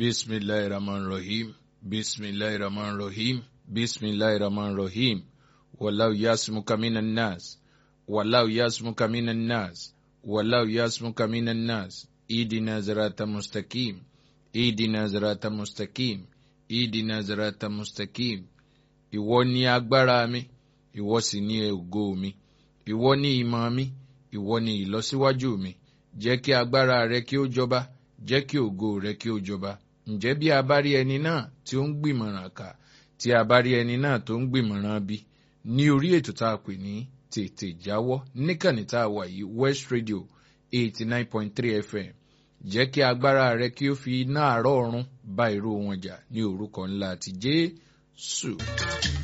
bisimilahi rahman rahim bisimilahi rahman rahim bisimilahi rahman rahim wàláwù yasmuka minan nas wàláwù yasmuka minan nas wàláwù yasmuka minan nas idina zirata mustaqim idina zirata mustaqim idina zirata mustaqim ìwọ ni agbára mi ìwọ sì ni ògo mi ìwọ ni ìmọ̀ mi ìwọ ni ìlọsíwájú mi jẹ́ kí agbára rẹ kí ó jọba jẹ́ kí ògo rẹ kí ó jọba ǹjẹ́ bí a bá rí ẹni náà tí ó ń gbìmọ̀ràn kà tí a bá rí ẹni náà tó ń gbìmọ̀ràn bí ní orí ètò tá a pè ní tètè jáwọ́ níkànnì tá a wà yìí west radio eighty nine point three fm jẹ́ kí agbára rẹ kí ó fi iná àárọ̀ ọ̀run bá irú wọn jà ní orúkọ ńlá ti jésù.